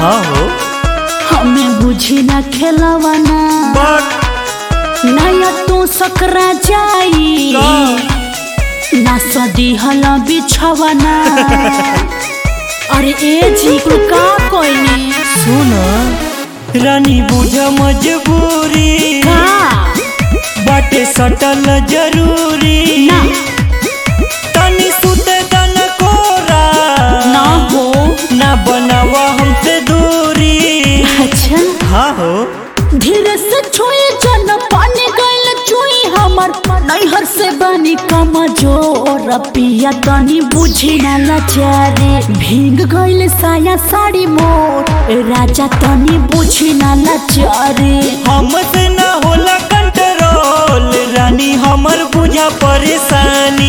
हाँ हो हमें बुझी ना खेलवाना बट नया तू सकरा जाई का? ना सदी हला बिछवाना अरे ए जी को का कोई सुन रानी बुझ मजबूरी का बाटे सटल जरूरी ना तनी सुते दन कोरा ना हो ना बनावा हमसे दूरी अच्छा हाँ हो धीरे से छुई जन पानी गइल चुई हमर नैहर से बनी कमजोर पिया तनी बुझी ना लाचारी भीग गइल साया साड़ी मोर राजा तनी बुझी ना लाचारी हमसे ना होला कंट्रोल रानी हमर बुझा परेशानी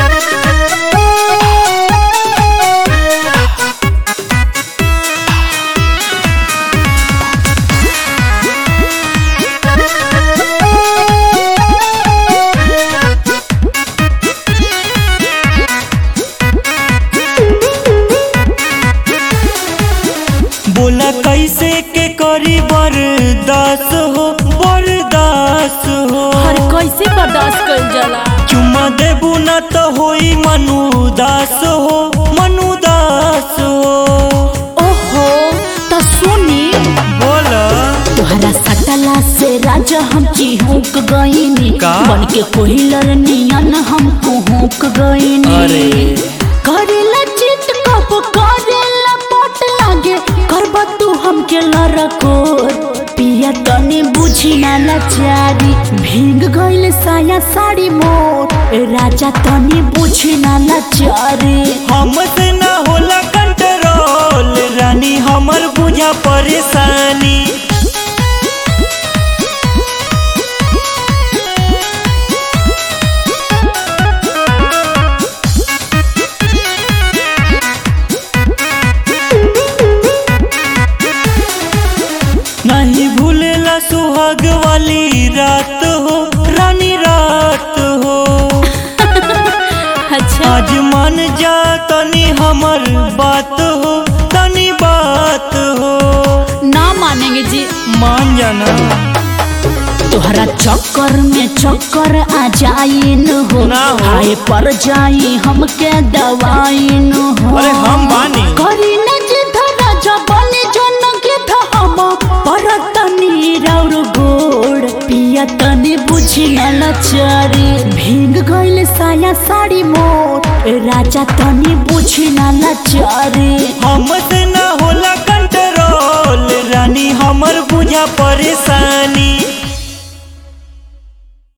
बोला कैसे के करी बर्दाश्त हो बर्दाश्त हो हर कैसे बर्दाश्त कर जाला चुम्मा देबू ना तो होई मनुदास हो मनुदास हो ओहो तो सुनी बोला तोहरा सटला से राजा हम चिहुक गईनी का? बन के कोहिलर नियन हम कुहुक गईनी अरे। करेला चित कब करेला पट लागे करबा तू हमके लरकोर पिया तने बुझी ना लाचारी भीग गइल साया साड़ी मोर राजा तने बुझी ना लाचारी हमसे ना होला कंट्रोल रानी हमर बुझा परेशानी नहीं भूलेला सुहाग वाली रात हो रानी रात हो अच्छा आज मान जा तनी हमर बात हो तनी बात हो ना मानेंगे जी मान जाना तोहरा चक्कर में चक्कर आ जाइन हो ना हो। हाय पर जाई हमके दवाइन हो अरे हम बानी। करी न जिद राजा बने जन गिद हम पर तनी राउर गोड़ पिया तनी बुझी न लचारी भीग गइल साया साड़ी मोर राजा तनी बुझी न लचारी हमसे ना होला कंट्रोल रानी हमर बुझा परेशानी